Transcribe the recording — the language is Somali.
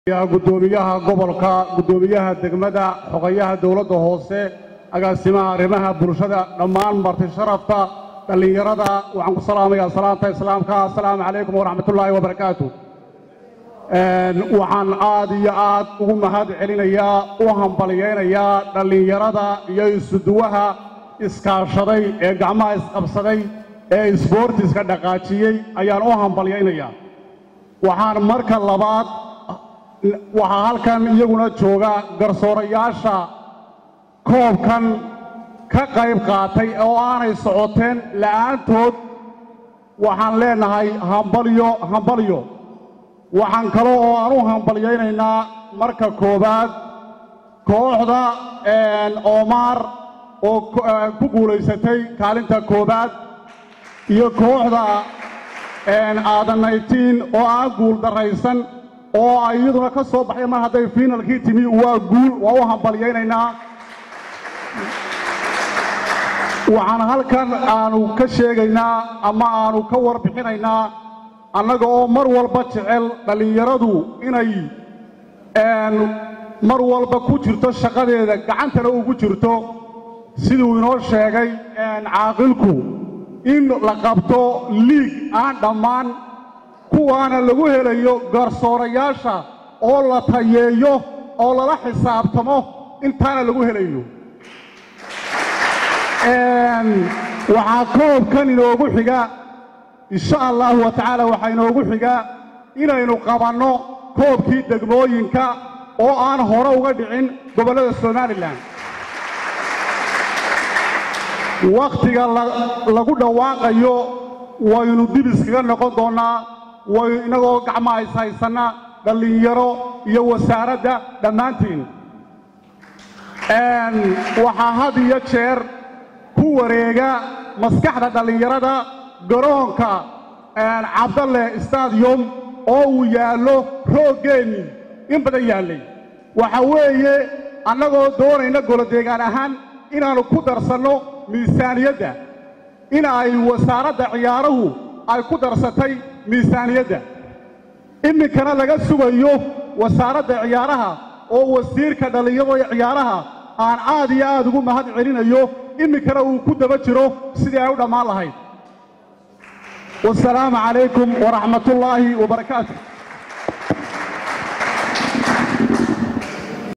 gudoomiyaha gobolka gudoomiyaha degmada xogayaha dowladda hoose agaasimaha arrimaha bulshada dhammaan marti sharafta dhallinyarada waxaan ku salaamayaa salaanta islaamka assalaamu calaykum waraxmatullaahi wabarakaatu waxaan aad iyo aad ugu mahad celinayaa u hambalyaynayaa dhallinyarada iyo isuduwaha iskaashaday ee gacmaha isqabsaday ee isboortiska dhaqaajiyey ayaan u hambalyaynayaa waxaan marka labaad waxaa halkan iyaguna jooga garsoorayaasha koobkan ka qayb qaatay oo aanay socoteen la'aantood waxaan leenahay hambalyo hambalyo waxaan kale oo aan u hambalyaynaynaa marka koowaad kooxda oomaar oo ku guulaysatay kaalinta koowaad iyo kooxda aadanaytiin oo aan guul darraysan oo ay iyaduna ka soo baxday mar hadday fiinalkii timi waa guul waa u hambalyaynaynaa waxaan halkan aanu ka sheegaynaa ama aanu ka warbixinaynaa annaga oo mar walba jecel dhallinyaradu inay mar walba ku jirto shaqadeeda gacantana ugu jirto siduu inoo sheegay caaqilku in la qabto liig aan dhammaan kuwaana lagu helayo garsoorayaasha oo la tayeeyo oo lala xisaabtamo intaana lagu helayo waxaa koobkan inoogu xiga insha allahu wa tacaala waxaa inoogu xiga inaynu qabanno koobkii degmooyinka oo aan hore uga dhicin gobollada somalilan wakhtiga lagu dhawaaqayo waynu dib iskaga noqon doonnaa way innagoo gacmaha ishaysanna dhallinyaro iyo wasaaradda dhammaantiin waxaa had iyo jeer ku wareega maskaxda dhallinyarada garoonka cabdalle stadium oo uu yaallo rooggeenni in badan yaallay waxa weeye annagoo doonayna golodeegaan ahaan inaannu ku darsanno miisaaniyadda in ay wasaaradda ciyaaruhu ay ku darsatay miisaaniyadda iminkana laga sugayo wasaaradda ciyaaraha oo wasiirka dhallinyarada ciyaaraha aan aad iyo aad ugu mahad celinayo iminkana uu ku daba jiro sidii ay u dhammaan lahayd wasalaamu calaykum waraxmatullaahi wabarakaatu